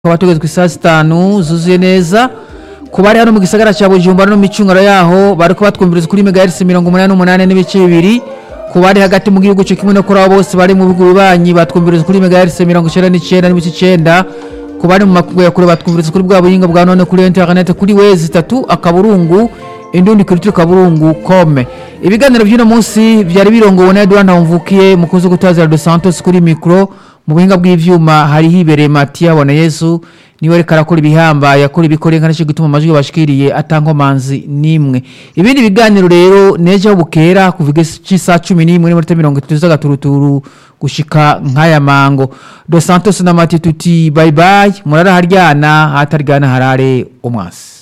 tukaba tugeze ku isaha zitanu zuzuye neza ku bari hano mu gisagara cya bujumbura no mu micungano yaho bariko batwumviriza kuri megahertz mirongo umunani n'umunani n'ibice bibiri ku bari hagati mu gihugu cyo kimwe no kuri abo bose bari mu bihugu bibanyi batwumviriza kuri megahertz mirongo icenda n'icenda n'ibice icenda ku bari mu makungu ya kure batwumviriza kuri bwa buhinga bwa none kuri internet kuri wezi itatu akaburungu indundi kuri turi kaburungu kome ibiganiro by'uno munsi byari birongowe na Edouard Ntawumvukiye mukunzi gutazira dos Santos kuri mikro mu buhinga bw'ivyuma hari hibereye Matia bona Yesu niwe reka arakora ibihambaye akora ibikore nka nicyo gituma amajwi bashikiriye atankomanzi nimwe ibindi biganiro rero nejo bukera kuva cy'isaha cumi n'imwe n'iminota mirongo itatu z'agaturuturu gushika nk'aya mango dos Santos na Matia tuti bye bye murara haryana hataryana harare umwasi